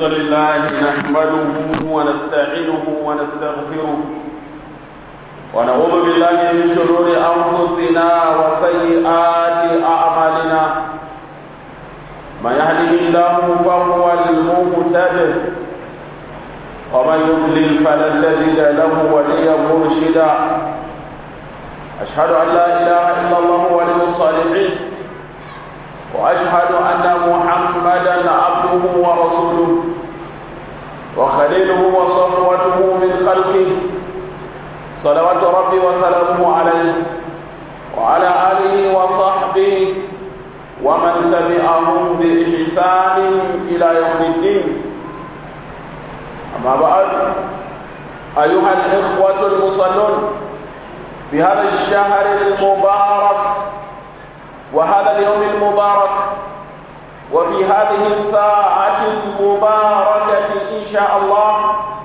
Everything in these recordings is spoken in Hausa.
الحمد لله نحمده ونستعينه ونستغفره ونعوذ بالله من شرور أنفسنا وسيئات أعمالنا من يهده الله فهو المهتد ومن يضلل فلن تجد له وليا مرشدا أشهد أن لا إله إلا الله ولي الصالحين وأشهد أن محمدا عبده ورسوله وخليله وصفوته من خلقه صلوات ربي وسلامه عليه وعلى آله وصحبه ومن تبعهم بإحسان إلى يوم الدين أما بعد أيها الإخوة المصلون في هذا الشهر المبارك وهذا اليوم المبارك وفي هذه الساعة المباركة إن شاء الله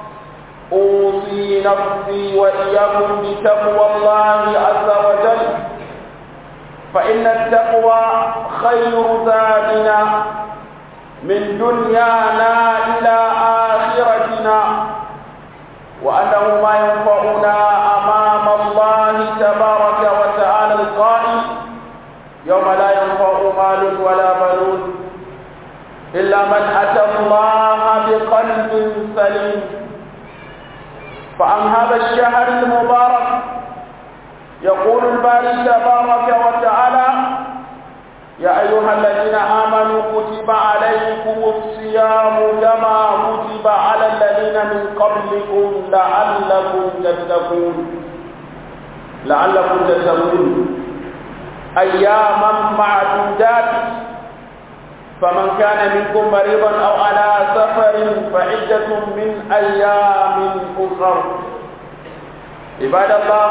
أوصي نفسي وإياكم بتقوى الله عز وجل فإن التقوى خير زادنا من دنيانا إلى آخرتنا وأنه ما ينفعنا أمام الله تبارك وتعالى القائل يوم لا ينفع مال ولا بنون إلا من أتى الله بقلب سليم فعن هذا الشهر المبارك يقول الباري تبارك وتعالى يا أيها الذين آمنوا كتب عليكم الصيام كما كتب على الذين من قبلكم لعلكم تتقون لعلكم تتقون أياما معدودات فمن كان منكم مريضا أو على سفر فعدة من أيام أخر عباد الله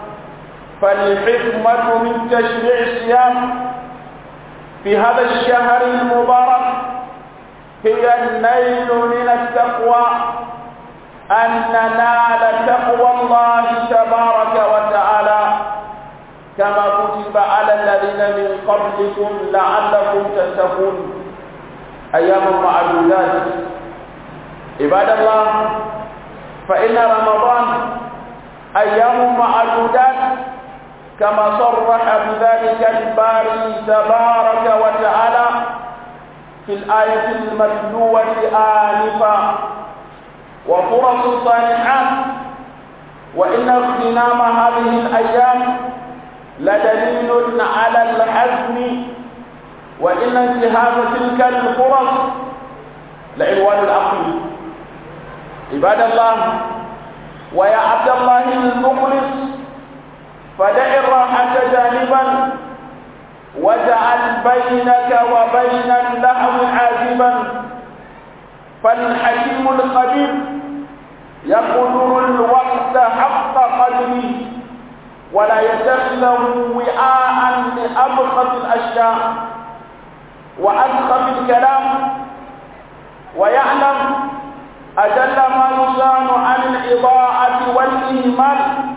فالحكمة من تشريع الصيام في هذا الشهر المبارك هي النيل من التقوى أن ننال تقوى الله تبارك وتعالى كما كتب على الذين من قبلكم لعلكم تتقون أيام معدودات عباد الله فإن رمضان أيام معدودات كما صرح بذلك الباري تبارك وتعالى في الآية المتلوة آنفا وفرص صالحات وإن اغتنام هذه الأيام لدليل على الحزم وإن انتهاز تلك الفرص لعنوان العقل عباد الله ويا عبد الله المخلص فدع الراحة جانبا واجعل بينك وبين اللهو عازبا فالحكيم الخبير يقدر الوقت حق قدره ولا يتخذه وعاء لأبخس الأشياء وأسخف الكلام ويعلم أجل ما يصان عن الإضاعة والإهمال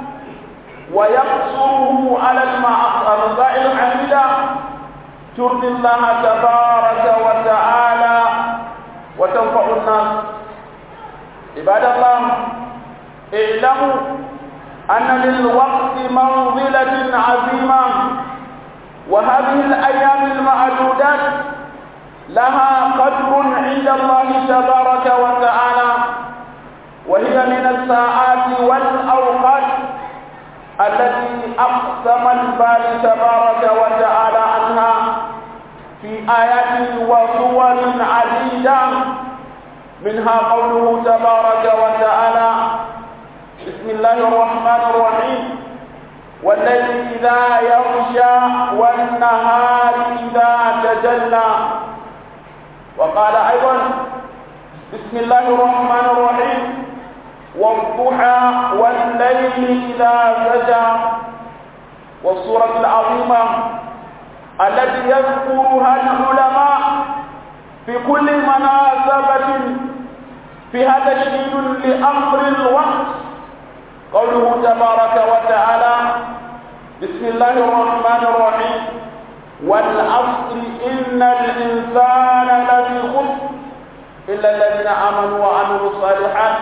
ويقصره على المسائل الحميدة ترضي الله تبارك وتعالى وتنفع الناس عباد الله اعلموا أن للوقت منزلة عظيمة وهذه الأيام المعدودات لها قدر عند الله تبارك وتعالى وهي من الساعات والأوقات التي أقسم الباري تبارك وتعالى عنها في آيات وصور عديدة منها قوله تبارك وتعالى بسم الله الرحمن الرحيم والليل إذا يغشى والنهار إذا تجلى وقال أيضا بسم الله الرحمن الرحيم والضحى والليل إذا سجى والسورة العظيمة التي يذكرها العلماء في كل مناسبة فيها تشديد لأمر الوقت قوله تبارك وتعالى بسم الله الرحمن الرحيم والعصر إن الإنسان لفي خسر إلا الذين آمنوا وعملوا الصالحات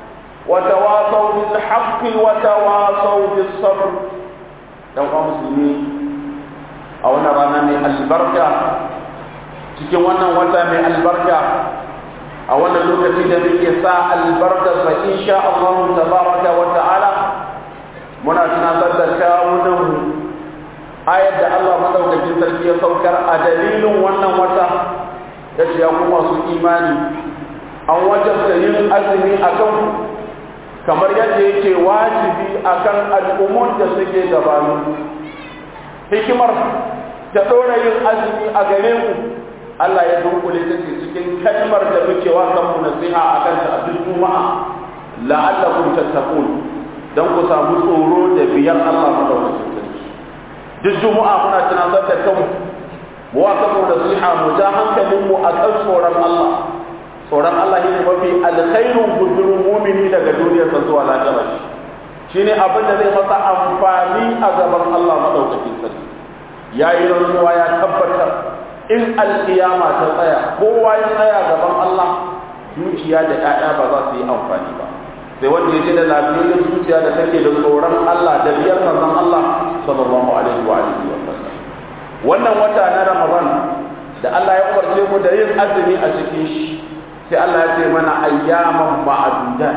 وتواصوا بالحق وتواصوا بالصبر لو مسلمين أو نرى من البركة cikin wannan wata mai albarka a wannan lokaci da muke sa albarka fa insha Allah tabaraka wa ta'ala muna tunatar da kawunan ayar da Allah madaukakin sarki ya saukar a dalilin wannan wata ya ce ya kuma su imani an wajabta yin azumi a kan kamar yadda yake wajibi a kan al'ummun da suke gabanin hikimar ta ɗora yin azumi a gare ku Allah ya dunkule ta ce cikin kalmar da muke wa kanmu nasiha a kanta a duk juma'a la'allakum tattaqun dan ku samu tsoro da biyar Allah madaukakin sarki duk juma'a muna tunatar da kanmu mu wa kanmu nasiha mu ja hankalin mu a kan tsoron Allah tsoron Allah ne mafi alkhairun gudurin mumini daga duniyarsa zuwa lahira shine abin da zai masa amfani a gaban Allah madaukakin sarki yayi rantsuwa ya tabbatar in alkiyama ta tsaya kowa ya tsaya gaban Allah dukiya da ƴaƴa ba za su yi amfani ba sai wanda ya je da lafiyar zuciya da take da tsoron Allah da biyar manzon Allah sallallahu alaihi wa alihi wa sallam wannan wata na Ramadan da Allah ya umarce mu da yin azumi a cikin shi sai Allah ya ce mana ayyaman ma'adudat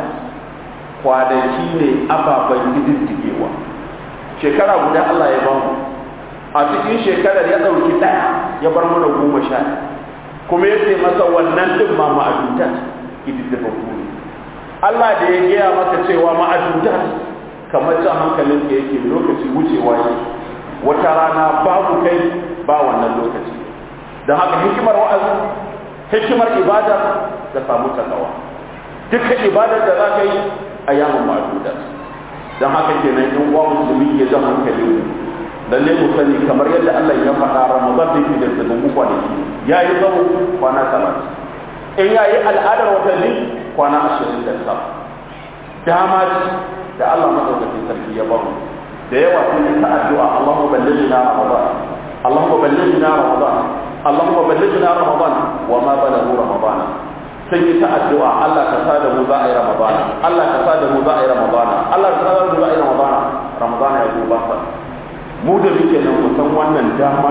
kwanaki ne ababen gididdigewa shekara guda Allah ya bamu a cikin shekarar ya ɗauki ɗaya ya bar mana goma sha kuma ya ce masa wannan ɗin ma ma'adudat gididdigaggu ne Allah da ya gaya maka cewa ma'adudat kamar jan hankalin ka yake lokaci wucewa yake wata rana babu kai ba wannan lokaci don haka hikimar wa'azi hikimar ibada da samu takawa dukkan ibadar da za ka yi a yamin ma'adudat don haka kenan in uwa musulmi ya jan hankalin mu lalle mu sani kamar yadda Allah ya faɗa Ramadan da yake da sabon kwanaki ya yi zama kwana talatin in ya yi al'adar watanni kwana ashirin da tara dama ce da Allah madaukakin sarki ya bamu da yawa sun yi ta addu'a Allahumma ballighna Ramadan Allahumma ballighna Ramadan Allahumma ballighna Ramadan wa ma balaghu Ramadan sun yi ta addu'a Allah ka sa da mu za a yi Ramadan Allah ka sa da mu za a yi Ramadan Allah ka sa da mu za a yi Ramadan Ramadan ya zo ba sa mu da muke nan mu san wannan dama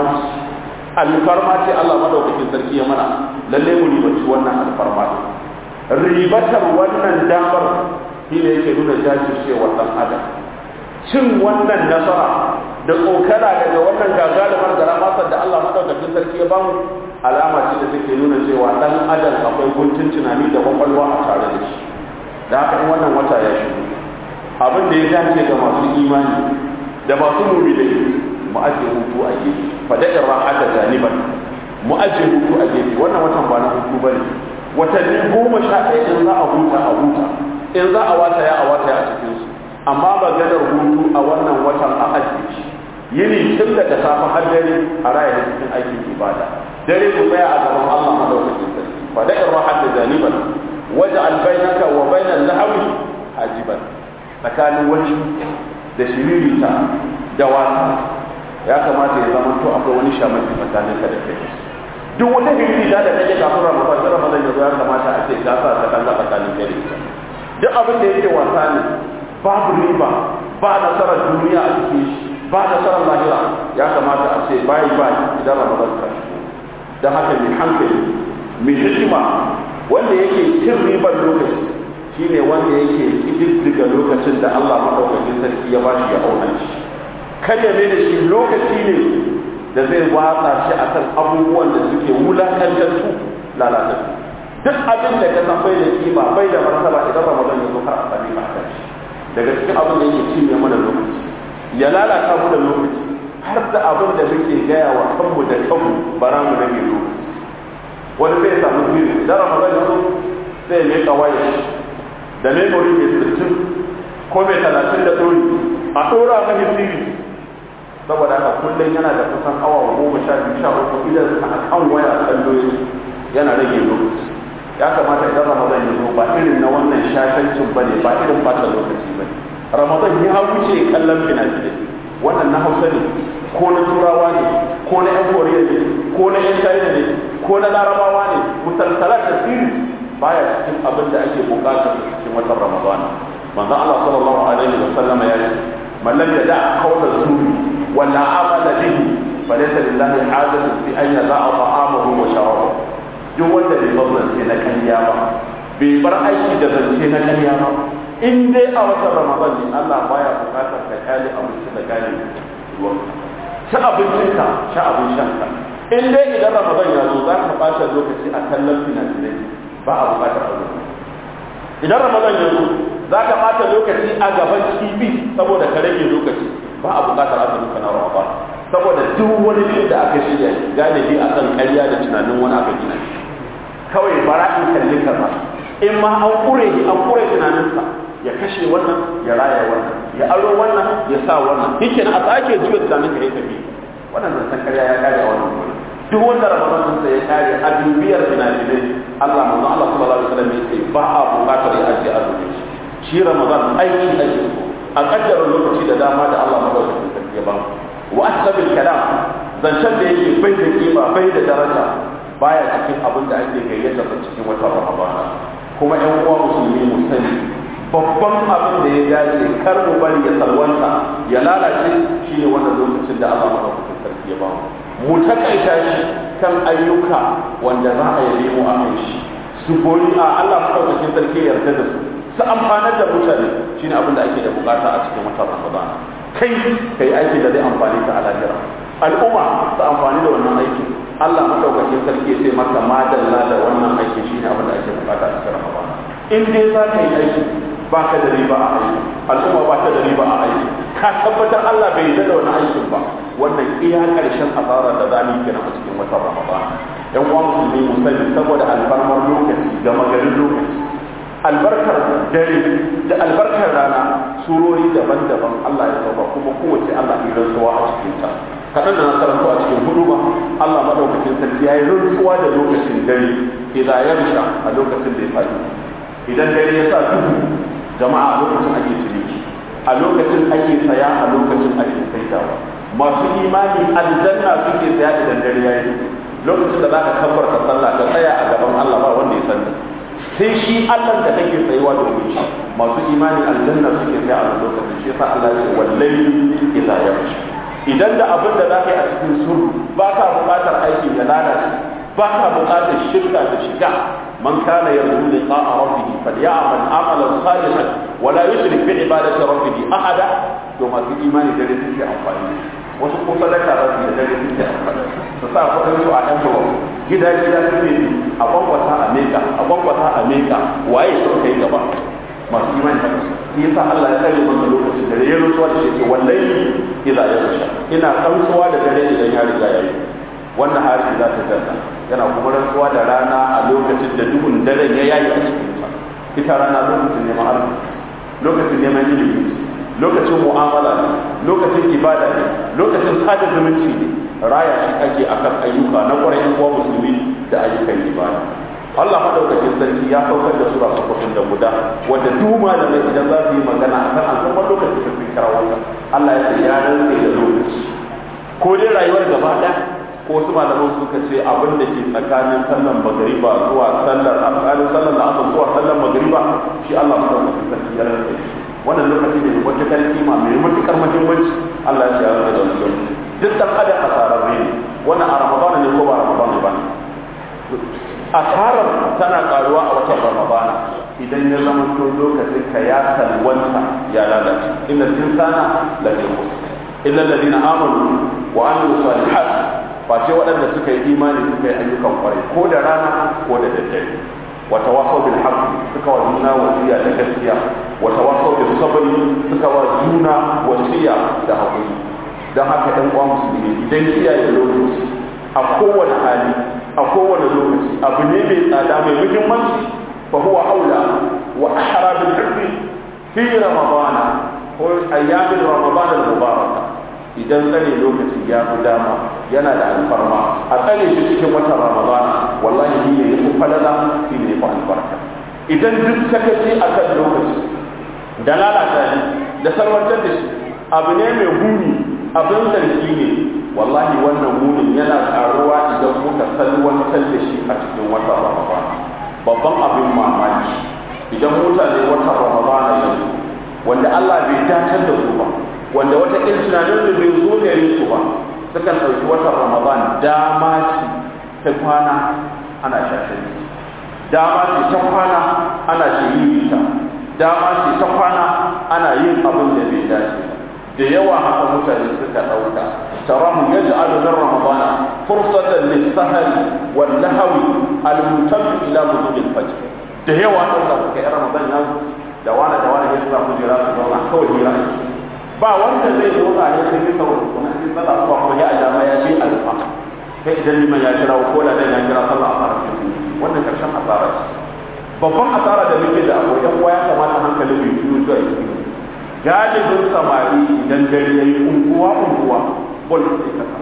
alfarma ce Allah madaukakin sarki ya mana lalle mu ribaci wannan alfarma ribatar wannan damar shi ne yake nuna jajircewar dan adam cin wannan nasara da tsokana daga wannan gagarumar da ramasar da Allah madaukakin sarki ya bamu alama ce da take nuna cewa dan adam akwai guntun tunani da kwakwalwa a tare da shi da haka in wannan wata ya shigo abin da ya dace ga masu imani da masu mu'minai mu ajiye hutu a gefe fada'in rahata janiban mu ajiye hutu a gefe wannan watan ba na hutu bane watanni goma sha ɗaya in za a huta a huta in za a wata ya a wata a cikin su amma maganar hutu a wannan watan a ajiye shi yini tun daga safe har dare a raya da cikin aikin ibada dare ku tsaya a gaban Allah madaukakin sarki fada'in rahata janiban waj'al bainaka wa bainal lahawi hajiban tsakanin wani da shiririta da wasa ya kamata ya zama to akwai wani shamaki tsakanin ka da kai duk wata hirita da kake kafin ramadan da ramadan ya zo ya kamata a ce ka sa ta kalla tsakanin kai da ita duk abin da yake wasa ne babu riba ba nasarar duniya a cikin shi ba nasarar lahira ya kamata a ce bayi bayi idan ramadan ka shigo don haka mai hankali mai hikima wanda yake cin ribar lokaci shine wanda yake kididdiga lokacin da Allah madaukakin sarki ya bashi ya auna shi kada ne da shi lokaci ne da zai watsa shi akan abubuwan da suke wulakantattu lalatattu duk abin da ka san bai da kima bai da martaba idan Ramadan ya zo har a sami ka kan shi daga cikin abin da yake cinye mana lokaci ya lalata mu da lokaci har da abin da muke gaya wa kanmu da kanmu bara mu rage lokaci wani zai samu biyu idan Ramadan ya zo sai ya miƙa wayar da memory mai sittin ko mai talatin da ɗori a ɗora mahi siri saboda haka kullum yana da kusan awa goma sha biyu sha uku idan a kan waya kallo yana rage lokaci ya kamata idan ramadan ya zo ba irin na wannan shashancin ba ne ba irin fata lokaci ba ne ramadan ya wuce kallon fina-finai wannan na hausa ne ko na turawa ne ko na yan koriya ne ko na yan china ne ko na larabawa ne musalsalat da siri baya cikin abin da ake bukatar cikin watan ramadana manzo Allah sallallahu alaihi wa sallama ya ce man lam yada qawla zuri wa la amala bihi falaysa lillahi hajatun fi an yada'a ta'amahu wa sharabahu duk wanda bai bar zance na kariya ba bai bar aiki da zance na kariya ba in dai a watan ramadan ne Allah baya bukatar ka kyale abinci da gane ruwan ci abincinka ci abin shanka in dai idan ramadan ya zo za ka ɓata lokaci a kallon fina-finai ba a bukatar azumi idan ramadan ya zo za ka ɓata lokaci a gaban tv saboda ka rage lokaci ba a bukatar azumi kana ramadan saboda duk wani fim da aka shirya galibi a kan ƙarya da tunanin wani aka gina shi kawai bara in kalli kaza in ma an kure shi an kure tunaninsa ya kashe wannan ya raya wannan ya aro wannan ya sa wannan yake na a sake juya tunanin ka ya tafi wannan zancen ƙarya ya kare a wannan gurin duk wanda ramadan sa ya kare a dubiyar finafinai Allah manzo Allah sallallahu alaihi wasallam ya ce ba a buƙatar ya ajiye azumi shi ramadan aiki ake so a kaddara lokaci da dama da Allah madaukakin sarki ya ba mu wa asbabil kalam zancen da yake bai da kima bai da daraja baya cikin abin da ake gayyata sa cikin wata ramadan kuma ƴan uwa musulmi mu sani babban abin da ya dace kar mu bari ya salwanta ya lalace shine wannan lokacin da Allah madaukakin sarki ya ba mu mu takaita shi kan ayyuka wanda za a yi mu a kai shi su goyi a Allah madaukakin sarki ya yarda da su su amfanar da mutane shine abin da ake da bukata a cikin watan Ramadan kai kai aiki da zai amfani ka a lahira al'umma su amfani da wannan aikin Allah madaukakin sarki ya ce maka madalla da wannan aiki shine abin da ake bukata a cikin Ramadan in dai za ka yi aiki ba ka da riba a aiki al'umma ba ta da riba a aiki ka tabbatar Allah bai yarda da wani aikin ba wannan iya karshen asarar da zamu kenan a cikin watan Ramadan yan uwa musulmi mu sani saboda alfarmar lokaci da magarin lokaci albarkar dare da albarkar rana surori daban-daban Allah ya sauka kuma kowace Allah ya rantsuwa a cikin ta kaɗan da na karanto a cikin hudu ba Allah madaukakin sarki ya yi rantsuwa da lokacin dare idan ya rusha a lokacin da ya faɗi idan dare ya sa duhu jama'a a lokacin ake ciniki a lokacin ake saya a lokacin ake saidawa masu imani aljanna suke saya idan dare ya yi lokacin da za ka kabbarta sallah ka tsaya a gaban Allah ba wanda ya sani sai shi Allah da kake tsayuwa da shi masu imani aljanna suke saya a lokacin shi yasa Allah ya ce wallahi idza yaghsha idan da abin da za ka yi a cikin suru ba ka buƙatar aikin ya lalace ba ka buƙatar shirka da shiga من كان يرجو لقاء ربه فليعمل عملا صالحا ولا يشرك بعبادة ربه أحدا ثم في إيمان دليل في أنفانه wasu ko sadaka za su yi dare suke amfani su sa kuɗin su a ɗan bawa gida gida suke yi a bambata a meka a bambata a meka waye sun kai gaba masu imani haka shi yasa Allah ya tsare mana lokacin da ya rutsuwa da shi wallahi idza ya rusha ina rantsuwa da dare idan ya riga ya yi wannan hari za ta janna yana kuma rantsuwa da rana a lokacin da duhun daren ya yayi a cikin ta ita rana lokacin neman arziki lokacin neman ilimi lokacin mu'amala ne lokacin ibada ne lokacin sada zumunci ne raya shi ake akan ayyuka na ƙwarai ko musulmi da ayyukan ibada Allah madaukakin sarki ya saukar da sura sukutun da guda wanda duk malamai idan za su yi magana akan al'ummar lokacin da sun kira wannan Allah ya ce ya rantse da lokaci ko dai rayuwar gaba ɗaya ko wasu malaman suka ce abin da ke tsakanin sallan magariba zuwa sallar tsakanin sallar da aka zuwa sallar magariba shi Allah madaukakin sarki ya rantse shi wannan lokaci ne mai matuƙar kima mai matuƙar muhimmanci Allah ya ce ya rantse da wannan lokaci duk dan adam asararre ne wannan a ramadana ne ko ba ramadana ba ne asarar tana karuwa a watan ramadana idan ya zama to lokacin ka ya salwanta ya lalace inna insana la fi khusr illa alladhina amanu wa amilu salihat face waɗanda suka yi imani suka yi ayyukan kwarai ko da rana ko da daddare wa tawasaw bil haqq suka wa juna wasiya da gaskiya wa tawasaw bis sabr suka wa juna wasiya da hakuri dan haka ɗan uwa musulmi idan kiyaye lokaci a kowane hali a kowane lokaci abu ne mai tsada mai muhimmanci fa huwa aula wa ahra bil hubbi fi ramadana ko ayyamin ramadana al mubaraka idan tsare lokaci ya fi dama yana da alfarma a tsare shi cikin watan ramadana wallahi shi ne yafi falala shi ne yafi albarka idan duk sakaci akan lokaci da lalata shi da salwantar da shi abu ne mai huni abin zargi ne wallahi wannan munin yana karuwa idan muka salwantar da shi a cikin watan ramadana babban abin mamaki idan mutane wata ramadana yanzu wanda Allah bai datar da su ba wanda wata ƙin tunanin da bai zo gare su ba sukan ɗauki watan ramadan dama ce ta kwana ana shashen dama ce ta kwana ana shiririta dama ce ta kwana ana yin abin da bai dace da yawa haka mutane suka ɗauka tarahu yaj'alu min ramadana fursatan lis-sahri wal-lahwi al-mutabbi ila ghudul fajr da yawa sun da kai ramadan ya da wani da wani ya sa kujera su zauna kawai hira ba wanda zai zo a ya sai sa wani kuma sai sallah ba ko ya ajama ya bi alfa kai idan liman ya kira ko da dan ya kira sallah a fara wannan karshen asara ce babban asara da muke da akwai yan ya kamata hankali mai biyu zuwa yi galibin samari idan dare yayi unguwa unguwa bol sai kasa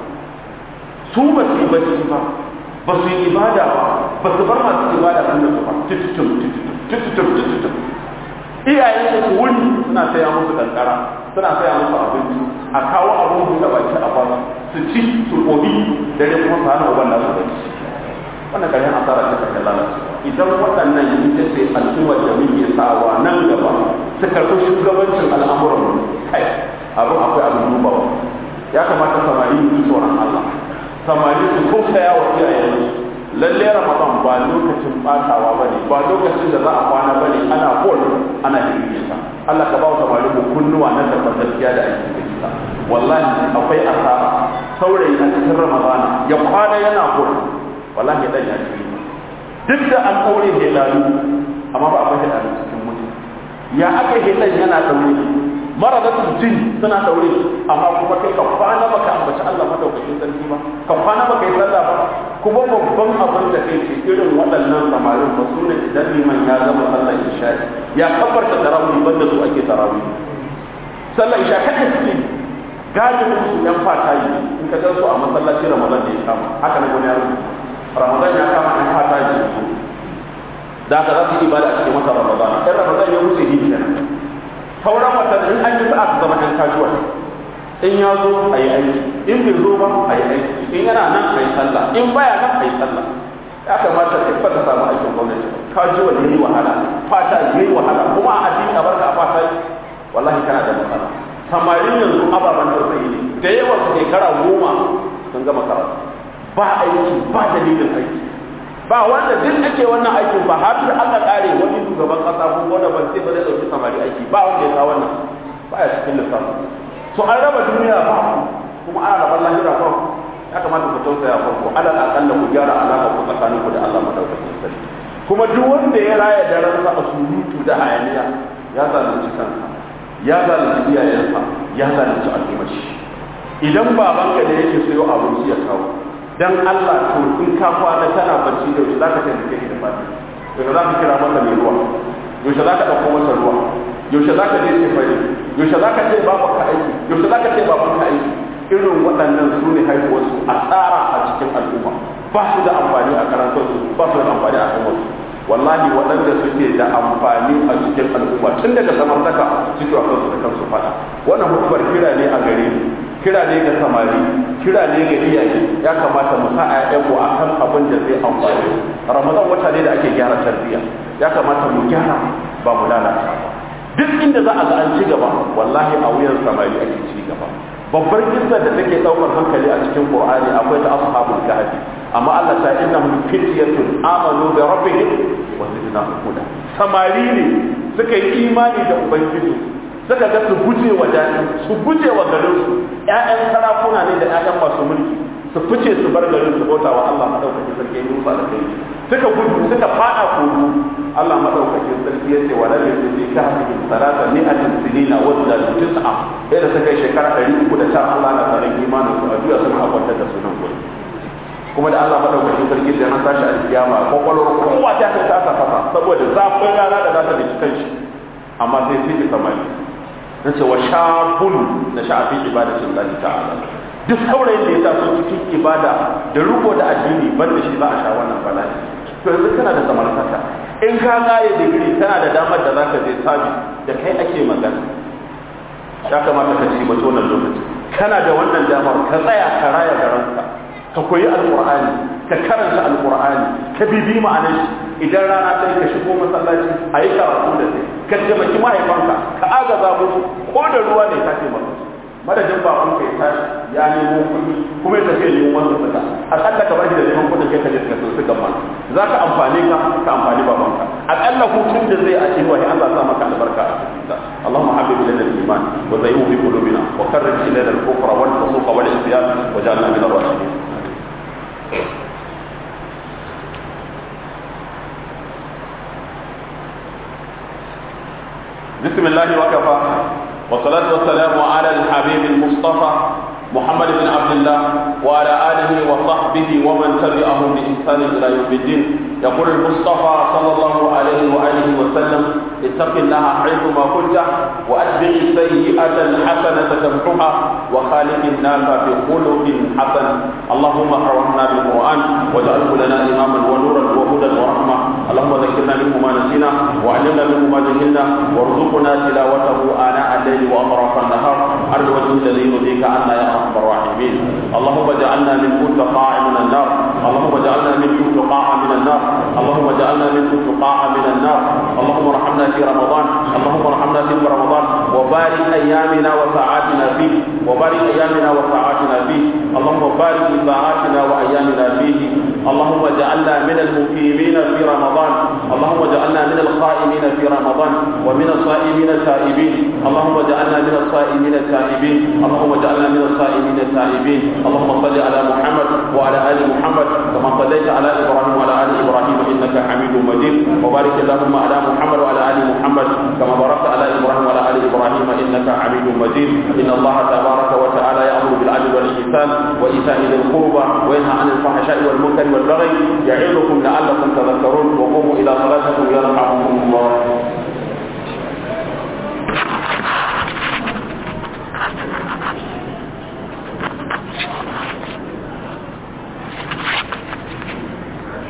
su ba su yi bacci ba ba su yi ibada ba ba su bar masu ibada kan su ba tututum tututum tututum iyayen da su wuni suna saya musu kankara suna saya musu abinci a kawo abin buɗe baki a ba su ci su gobi dare kuma su hana uban nasu bacci wannan ƙarshen asara ta kashe lalace idan waɗannan ita ce al'ummar da muke sawa nan gaba su karɓi shugabancin al'amuran kai abin akwai abin dubawa ya kamata samari su tsoron Allah samari su tausaya wa iyayensu lalle ramadan ba lokacin batawa bane ba lokacin da za a kwana bane ana bol ana hirgita Allah ka ba wa samari mu kunnuwa na tabbatar gaskiya da aiki da kisa wallahi akwai asara saurayi a cikin ramadana ya kwana yana bol wallahi dan ya ci duk da an daure helalu amma ba akwai helalu cikin mutum ya aka helan yana daure maradatul jin suna daure amma kuma kai ka kwana baka ambaci Allah madaukakin sarki ba ka kwana baka yi sallah ba kuma babban abin da kai ce irin waɗannan samarin ba su ne idan liman ya gama sallar isha ya kafarta tarawih banda su ake tarawih sallar isha kada suke galibin su yan fata yi in ka gan su a masallaci ramadan da ya kama haka na wani yaro ramadan ya kama yan fata yi su da haka za su yi ibada a cikin wata ramadan ɗan ramadan ya wuce hijira sauran watan in an yi sa'a su zama ɗan casual in ya zo a yi aiki in bai zo ba a yi aiki in yana nan a yi sallah in baya nan a yi sallah ya kamata ka ba ta samu aikin gwamnati ka ji wani yi wahala fata yi wahala kuma a addini a barka a fata wallahi kana da matsala samarin yanzu ababen tausayi ne da yawa su shekara goma sun gama karatu ba aiki ba dalilin aiki ba wanda duk ake wannan aikin ba har da aka kare wani shugaban kasa ko wanda ban sai ba zai dauki samari aiki ba wanda ya kawo wannan ba ya cikin lissafin to an raba duniya ba kuma ana rabar lahira ba ya kamata ku tausaya farko alal akalla ku gyara alaka ku tsakanin ku da Allah madaukakin sarki kuma duk wanda ya raya daren sa a surutu da hayaniya ya zalunci kansa ya zalunci iyayensa ya zalunci al'ummar shi idan babanka da yake sayo abinci ya kawo dan Allah to in ka kwana kana bacci da za ka taimake shi da fati yaushe za ka kira masa mai ruwa yaushe za ka ɗauko masa ruwa yaushe za ka je ce fari yaushe za ka ce babu ka aiki yaushe za ka ce babu ka aiki irin waɗannan su ne haihuwarsu a tsara a cikin al'umma ba su da amfani a karantarsu ba su da amfani a kan wasu wallahi waɗanda suke da amfani a cikin al'umma tun daga samartaka suke wa kansu da kansu faɗa wannan hukumar kira ne a gare ni kira ne ga samari kira ne ga iyaye ya kamata mu sa ƴaƴanmu a kan abin da zai amfani ramadan wata ne da ake gyara tarbiyya ya kamata mu gyara ba mu lalata ba duk inda za a ga an ci gaba wallahi a wuyan samari ake ci gaba babbar kissa da take daukar hankali a cikin qur'ani akwai ta ashabul kahfi amma Allah ta innahum fityatun amanu bi rabbihim wa zidnahum huda samari ne suka yi imani da ubangiji suka ga su guje wa daɗi su guje wa garin su ƴaƴan sarakuna ne da ƴaƴan masu mulki su fice su bar garin su bauta wa Allah madaukakin sarki ya musa da kai suka gudu suka fada kogo Allah madaukakin sarki ya ce wa lam yusbi ka hafi salata mi'atin sinina wa zadu tis'a sai da suka yi shekara 300 da Allah na tsarin imanin su a juya suna akwantar da sunan gudu kuma da Allah madaukakin sarki da nan tashi alkiyama kwakwalwar kowa ta ta ta fasa saboda zafin rana da za ta da kan shi amma sai sai ki samari na ce wa shabun da sha'afi ibadatin Allah ta'ala duk saurayin da ya taso cikin ibada da riko da addini ban da shi za a sha wannan bala'i to yanzu kana da samartaka in ka kare digiri kana da damar da zaka je sabi da kai ake magana ya kamata ka ci mace wannan lokaci kana da wannan damar ka tsaya ka raya garanka ka koyi alqur'ani ka karanta alqur'ani ka bibi ma'anar shi idan rana ta yi ka shigo masallaci a yi karatu da kai ka taimaki mahaifanka ka agaza musu ko da ruwa ne ka taimaka madadin ba kun kai tashi ya nemo kuɗi kuma ya tafi neman wasu suka akalla ka bashi da neman kuɗin kai ka je ka sun suka man za ka amfani ka ka amfani babanka akalla hutun da zai a cikin wani Allah sa maka albarka a cikin ta Allahumma habib lana al-iman wa zayyinhu fi qulubina wa karrij ilayna al-kufra wal fusuqa wal isyan wa ja'alna min ar-rashidin بسم الله وكفى والصلاة والسلام على الحبيب المصطفى محمد بن عبد الله وعلى آله وصحبه ومن تبعهم بإحسان إلى يوم الدين يقول المصطفى صلى الله عليه وآله وسلم اتق الله حيثما كنت وأتبع السيئة الحسنة تمحها وخالق الناس بخلق حسن اللهم ارحمنا بالقرآن واجعله لنا إماما ونورا وهدى ورحمة اللهم ذكرنا منه ما نسينا وعلمنا منه ما جهلنا وارزقنا تلاوته آناء الليل وأطراف النهار على الوجه الذي يرضيك عنا يا أرحم الراحمين اللهم اجعلنا من تقاع من النار اللهم اجعلنا من تقاع من النار اللهم اجعلنا من تقاع من النار اللهم ارحمنا في رمضان اللهم ارحمنا في رمضان وبارك ايامنا وساعاتنا فيه وبارك ايامنا وساعاتنا فيه اللهم بارك في ساعاتنا وايامنا فيه اللهم اجعلنا من المقيمين في رمضان اللهم اجعلنا من القائمين في رمضان ومن الصائمين التائبين اللهم اجعلنا من الصائمين التائبين اللهم اجعلنا من الصائمين التائبين اللهم صل على محمد وعلى ال محمد كما صليت على ابراهيم وعلى ال ابراهيم انك حميد مجيد وبارك اللهم على محمد وعلى ال محمد كما باركت على ابراهيم وعلى ال ابراهيم انك حميد مجيد ان الله تبارك وتعالى يامر بالعدل والاحسان وايتاء ذي القربى وينهى عن الفحشاء والمنكر والبغي يعظكم لعلكم تذكرون وقوموا الى صلاتكم يرحمكم الله